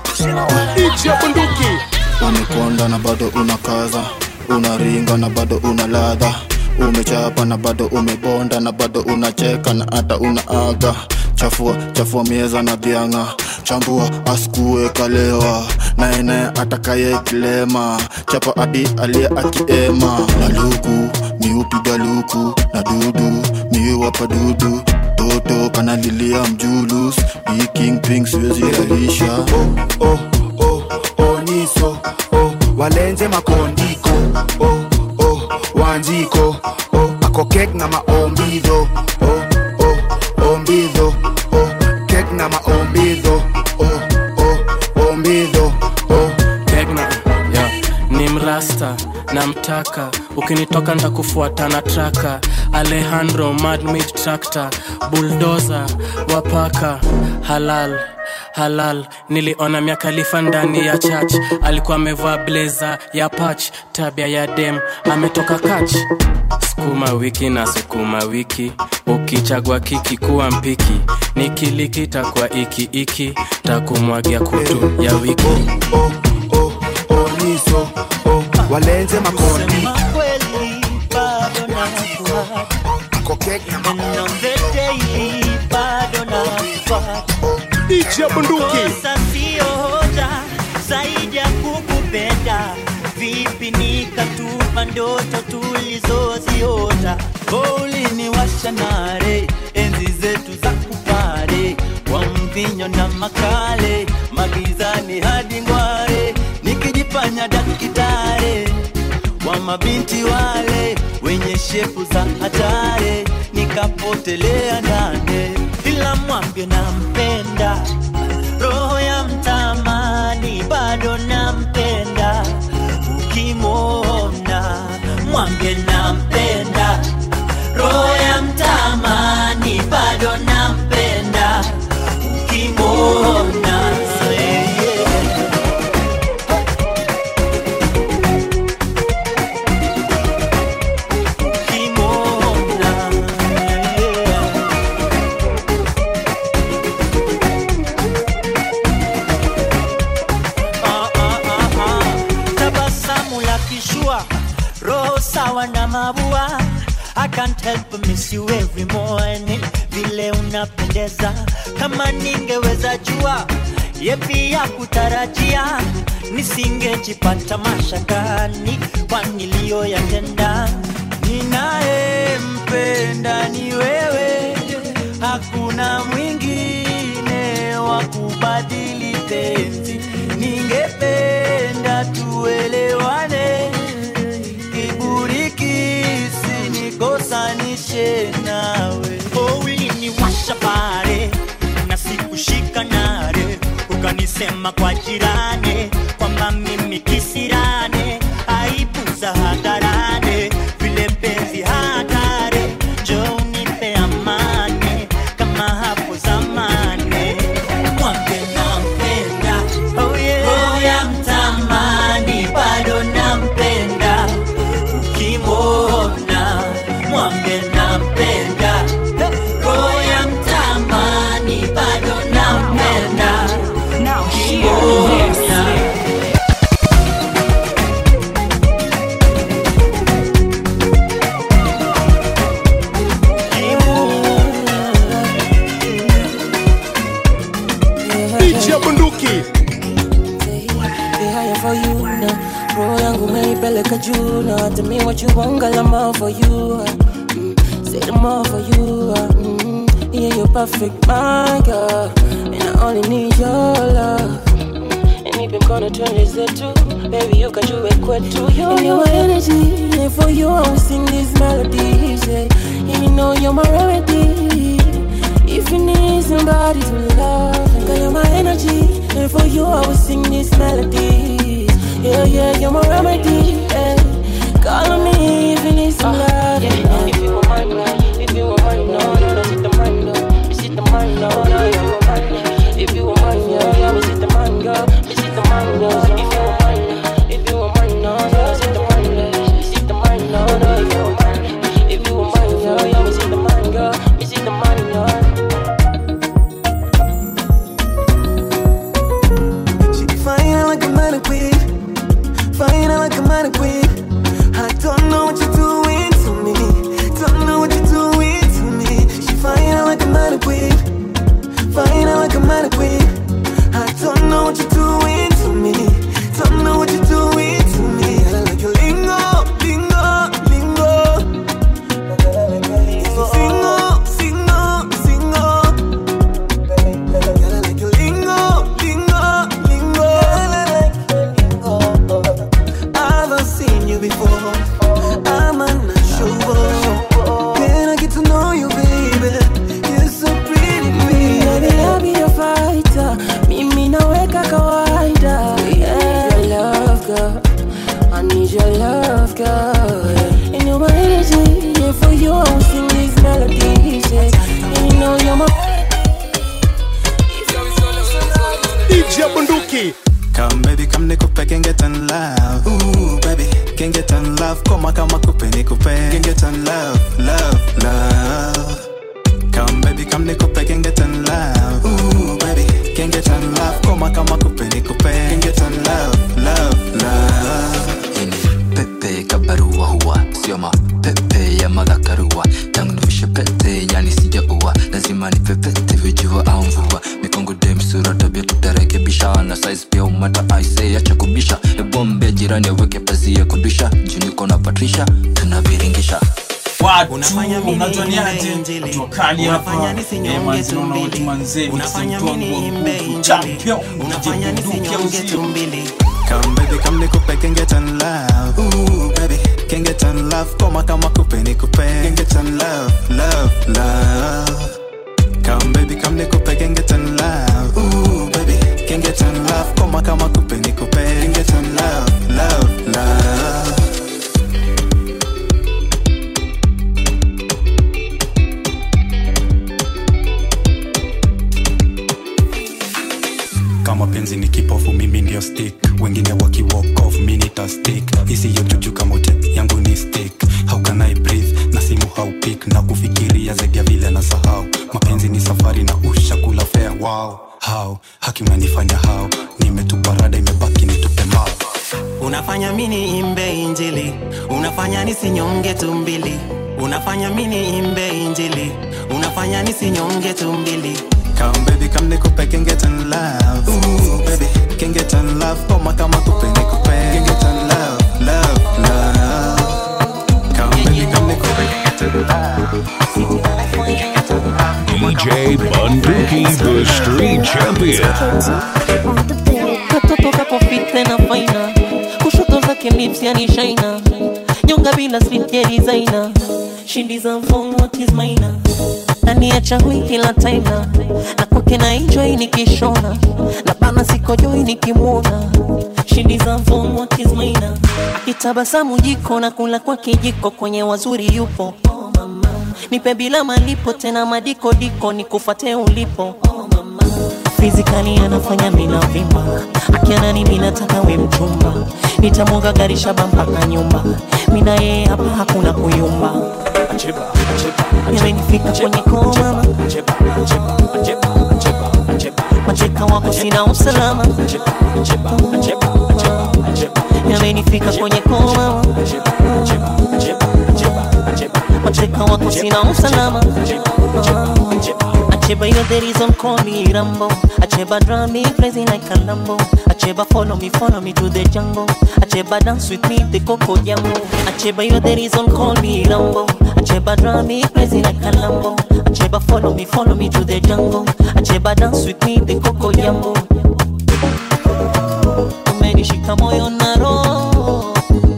umekonda na bado unakaza unaringa na bado una ladha umechapa na bado umebonda na bado unacheka na hata unaaga chafua chafua mieza na dhianga chambua askue kalewa naene atakaye kilema chapa adi aliye akiema na luku miupiga luku na dudu miwapa dudu toto kanalilia mjulus ikingping siwezi lalisha oh, oh, oh, oniso oh, walenze makondiko oh, oh, wanjiko oh, akokek na maombidho oh, oh, ombidho oh, kek na maombidho oh, oh, ombidho oh. Kegna, yeah. ni mrasta namtaka ukinitoka ntakufuata na traka alejandro madmid tractor buldoza wapaka halal halal niliona miakalifa ndani ya church alikuwa amevaa bleza ya pach tabia ya dem ametoka kach sukuma wiki na sukuma wiki ukichagua kiki kuwa mpiki nikilikita kwa iki iki takumwagia kutu ya wiki oniso oh, walenze makondi akokek na And on the daily, DJ Bunduki. Kosa sio hoja zaidi ya kukupenda vipi nikatupa ndoto tulizoziota uliniwasha nare enzi zetu za kupare kwa mvinyo na makale magizani hadi ngware nikijifanya dakitare wa mabinti wale wenye shepu za hatare nikapotelea ndane ila mwambie nampenda roho ya mtamani bado nampenda ukimwona mwambie nampenda roho ya mtamani bado nampenda ukimwona yeah, yeah. ukimwona yeah. Ah, ah, ah, ah. tabasamu la kishua roho sawa na mabua I can't help but miss you every morning vile unapendeza kama ningeweza jua yepi ya kutarajia nisingejipata mashakani kwa niliyoyatenda ninayempenda ni wewe hakuna mwingine wa kubadili penzi ningependa tuelewane kiburi kisinikosanishe nawe oh, uliniwasha pale na sikushika nare ukanisema kwa jirani kwamba mimi kisirane aibu za hadharane vile mpenzi hatare njo unipe amani kama hapo zamani mwambe nampenda oh yeah. roho ya mtamani bado nampenda ukimwona mwambe nampenda roho ya mtamani bado nampenda ukimwona DJ Bunduki. higher for you now. Roho yangu umeipeleka juu na tell me what you want, girl, I'm all for you. Mm, say them all for you. Mm, yeah, you're perfect, my girl, and I only need your love. And even gonna turn this into, baby, you can do it quick too. You and your energy, and for you I will sing these melodies. Yeah. And you know you're my remedy. If you need somebody to love, girl, you're my energy. And for you, I will sing these melodies. Yeah, yeah, you're my remedy. Yeah. Call on me if you need some love. Yeah, if you want mine, now, if you want mine, no, no, no, sit the mine, no, me sit the mine, no, no, if you want mine, yeah. if you want mine, yeah, yeah, me sit the mine, girl, me sit the mine, no, if you want mine, yeah. if you want mine, no, no, sit the mine, yeah. me sit the mine, no, no, if you want mine, if you want mine, yeah, yeah, me sit the mine, girl, me sit the mine, yeah. Fine like a mannequin, fine like a mannequin. I don't know what you're doing to me, don't know what you're doing to me. She fine like a mannequin, fine like a mannequin. I don't know what you're doing to me, don't know what you're doing to me. I like your lingo, lingo, lingo. Single, single, single. Girl, I like your lingo, lingo, lingo. I've seen you before. I'm unsure. Can I get to know you, baby? You're so pretty, Baby, I'll be a fighter. Mimi naweka kawaida. Yeah, your love, girl. I need your love, girl. And you're my energy. Yeah, for you, I will sing these melodies. Yeah. And you know you're my. DJ Bunduki. Come baby, come nikupe can get in love. Ooh baby, can get in love. Koma kama kupe nikupe can get in love, love, love. Come baby, come nikupe can get in love. Ooh baby, can get in love. Koma kama kupe nikupe can get in love, love, love. pepe kabarua huwa sio mapepe ya madhakarua tangu nivishe pete yani sijaua lazima nipepete vijua au mvua mikongo dem sura jirani aweke pazia kudisha juniko na patrisha tunaviringisha watu unatoniaje tukali hapa Eh, manzi naona watu manzee mtu champion unajibundukia uzio Come baby, come nikupe can get on love. Ooh baby, can get on love. Koma kama kupe nikupe can get on love, love, love. Come baby, come nikupe can get on love. Ooh baby, can get on love. Koma kama kupe nikupe can get on love, love, love. kama penzi ni kipofu mimi ndio stick wengine waki walk off mi nita stick isiyo juju kama ute yangu ni stick how can I breathe na simu haupik na kufikiria zaidi ya vile na sahau mapenzi ni safari na ushakula fea wow how haki unanifanya how nimetupa rada imebaki nitupe mao unafanya mini imbe injili unafanya nisinyonge tumbili unafanya mini imbe injili unafanya nisinyonge tumbili Come baby, come nikupe can get on love. Ooh baby, can get on love. Koma kama kupe nikupe can get on love, love, love. Come baby, come nikupe can get on love. DJ Bunduki, the street champion. katoto kako fit tena faina kushoto zake lips yani shaina nyonga bila slip ya designer she deserve phone what is mine ndani ya changu kila time na na kwake na enjoy nikishona na bana sikojoi nikimwona she deserve phone what is mine akitabasamu jiko na kula kwa kijiko kwenye wazuri yupo nipe bila malipo tena madiko diko nikufate ulipo fizikali anafanya mina vimba akianani minataka we mchumba nitamwaga gari shaba mpaka nyumba mina yeye hapa hakuna kuyumba yamenifika kwenye koma macheka wako sina usalama yamenifika kwenye koma macheka wako sina usalama Acheba, you're the reason call me Rambo. Acheba, drive me crazy like a Lambo. Acheba, follow me, follow me to the jungle. Acheba, dance with me, the Coco Jambo. Acheba, you're the reason call me Rambo. Acheba, drive me crazy like a Lambo. Acheba, follow me, follow me to the jungle. Acheba, dance with me, the Coco Jambo. Umenishika moyo na roho.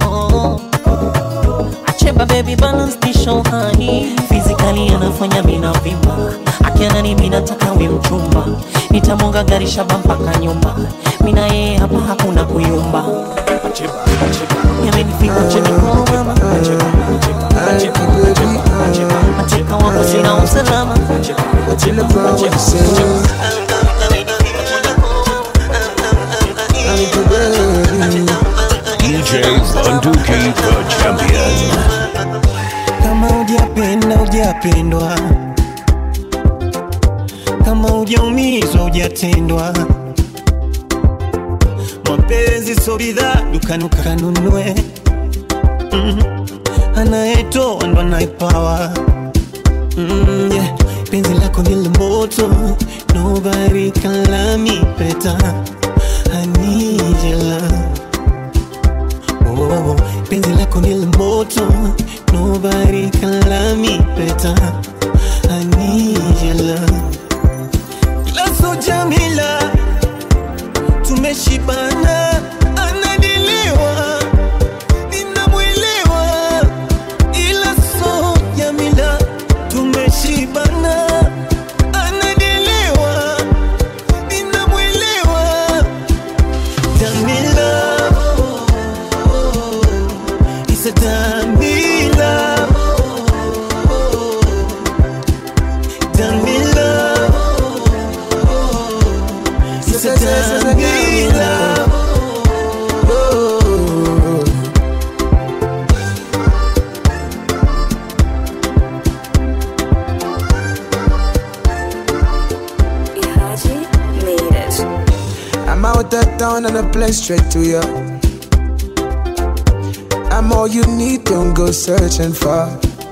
Acheba, baby, balance the show, honey. Physically anafanya mina vimba akianani minataka we mchumba nitamwonga gari shaba mpaka nyumba mina yeye hapa hakuna kuyumba yamenifika kwenye koma mateka wako sina usalama DJ Bunduki, the champion. kama hujapenda hujapendwa kama hujaumizwa hujatendwa mapenzi so bidhaa dukanuka kanunue mm. anayetoa ndo anayepawa mm, yeah. penzi lako ni la moto nobody can love me better I need your love oh, penzi lako ni la moto nobody can love me better I need your love Lazo Jamila tumeshibana anadiliwa ninamwelewa ila so Jamila tumeshibana anadiliwa ninamwelewa Jamila is a Jamila Jamila is a Jamila I'm out of town and I play straight to you. I'm all you need, don't go searching for.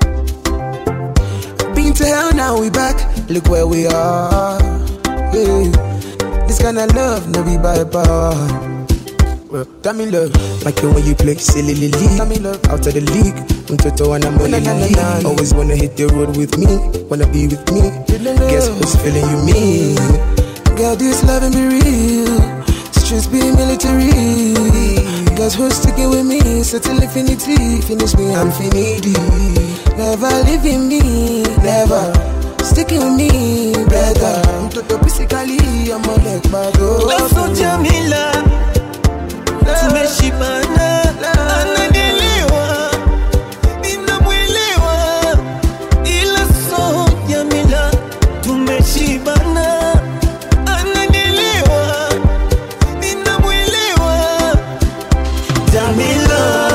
Been to hell, now we back. Look where we are. Yeah. This kind of love, no be by power. Well, tell me love, like it when you play silly lily. Tell me love, out of the league. Mtoto wanna money league. Always wanna hit the road with me, wanna be with me. Guess who's feeling you mean? Girl, this loving be real. Streets be military. Guess who's sticking with me? Settle infinity. Finish me, I'm finity. Never leaving me, never. Sticking with me, better. Mtoto physically, I'm a leg bado. Lasso Jamila tumeshibana, ananielewa, ninamwelewa, ila so Jamila tumeshibana, ananielewa, ninamwelewa, Jamila,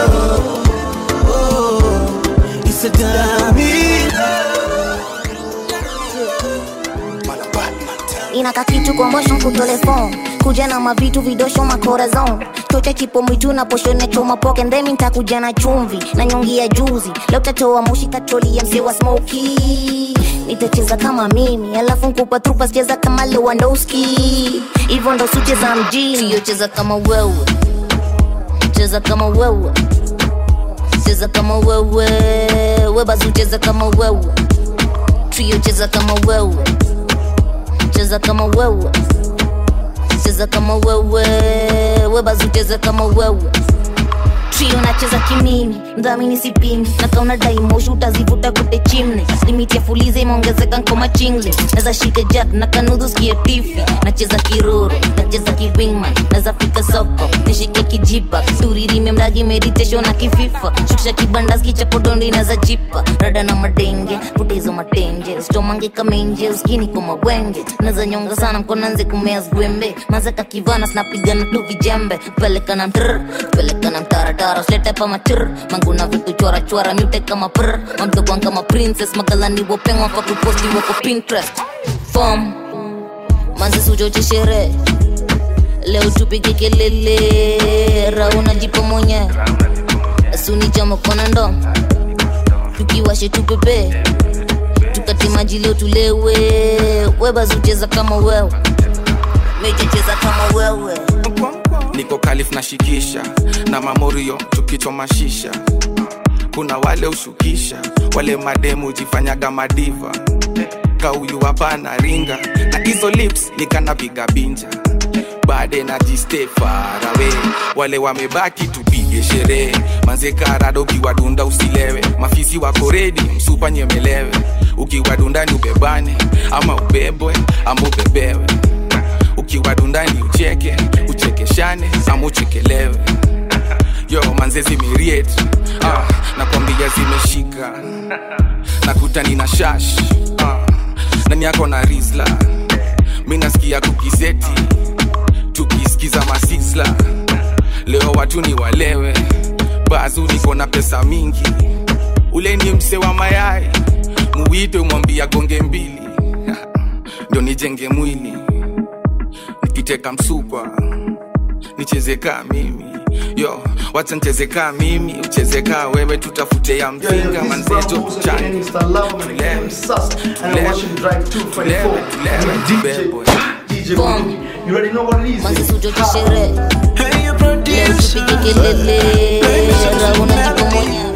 oh, it's a Jamila. inaka kitu kwa motion kutelefon kuja na mavitu vidosho makorazon chocha chipo mwitu na poshone choma poke ndemi ntakuja na chumvi na nyongi ya juzi leo tatoa moshi katroli ya mzee wa smoki nitacheza kama mimi alafu nkupa trupa cheza kama lewandowski hivyo ndo sucheza mjini siyocheza kama wewe cheza kama wewe cheza kama wewe webazi ucheza kama wewe trio cheza kama wewe cheza kama wewe cheza kama wewe webazi ucheze kama wewe trio nacheza kimimi mdhamini sipimi nakauna daimoshi utazivuta kute chimne limiti ya fuliza imeongezeka nkoma chingle naza shika jack na kanudhu skie tifi nacheza kiroro nacheza kiwingman naza fika soko nishike kijipa turirime mdagi meditation na kififa shukisha kibandas kichapodondo inaza jipa rada na madenge putezo matenje stomange kamenje uskini kwa mawenge naza nyonga sana mkonanze kumea zwembe mazaka kivana snapigana tu vijembe pelekana mtr pelekana mtaratara slete pa matr manguna vitu chora chora mute kama pr mamdokwang kama princess magalani wopengwa kwa kuposti wako pinterest fom manzi sujoche sherehe leo tupige kelele rauna jipo mwenye asuni jamo kona ndo tukiwashe tupepe tukate maji leo tulewe webazucheza kama wewe mejecheza kama wewe niko kalif na shikisha na mamorio tukichoma shisha kuna wale ushukisha wale mademu jifanyaga madiva kauyu hapana ringa na hizo lips nikanapiga binja bade na jiste farawe wale wamebaki tupige sherehe manzekarado ukiwadunda usilewe mafisi wako redi msupa nyemelewe ukiwadundani ubebane ama ubebwe ama ubebewe ukiwadundani ucheke uchekeshane ama uchekelewe yo manzezi miriet ah, nakwambia zimeshika nakutani na shash ah, nani yako na risla mi nasikia kukizeti tukisikiza masisla leo watu ni walewe bazu niko na pesa mingi ule ni mse wa mayai muwite umwambia gonge mbili ndo nijenge mwili nikiteka msukwa nicheze kaa mimi yo wacha nicheze kaa mimi ucheze kaa wewe tutafute ya mzinga manzeto kuchani tulewe tulewe tulewe tubebwe manzi sujoche sherehe leo tupige kelele rauna jipo mwenye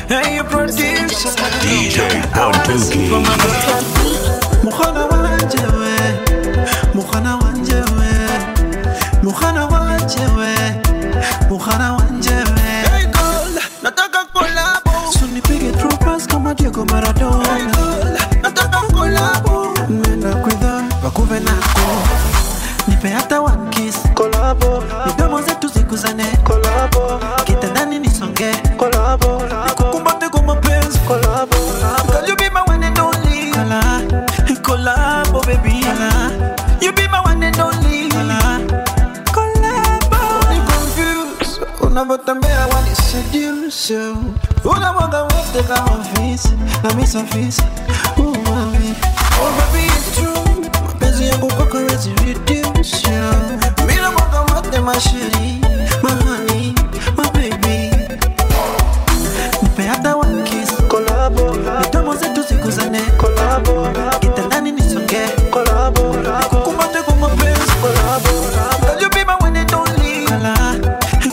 DJ Bunduki. mukhana wanje we mukhana wanje we mukhana wanje we mukhana wanje we nataka kolabo sunipige tropas kama Diego Maradona nataka kolabo nenda kwidha wakuve nako nipe hata one kiss kolabo midomo zetu ziguzane kolabo kitandani nisonge kolabo nikukumbate kwa mapenzi kolabo Girl, you be my one and only Kala, collabo baby Kala, you be my one and only Kala, collabo Ni confused unavyotembea wani seduce unamwaga wote kama fisi na misa fisi Oh, mami. Oh, baby, it's true. mapenzi yangu kwako hawezi reduce Mimi namwaga wote masheri mahani mababy nipe hata one kiss kolabo midomo zetu ziguzane kolabo kitandani nisonge kolabo nikukumbate kwa mapenzi kolabo Girl, you be my one and only Kala,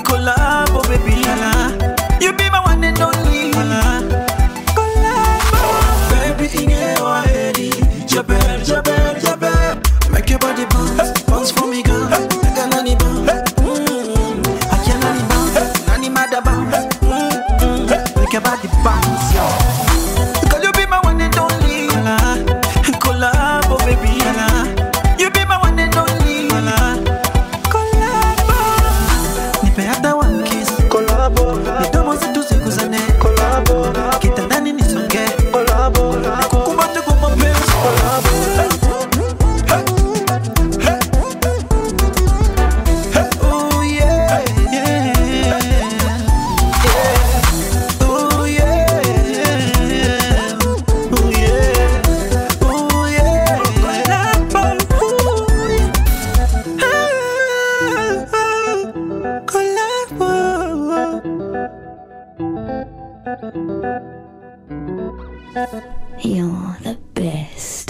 You're the best.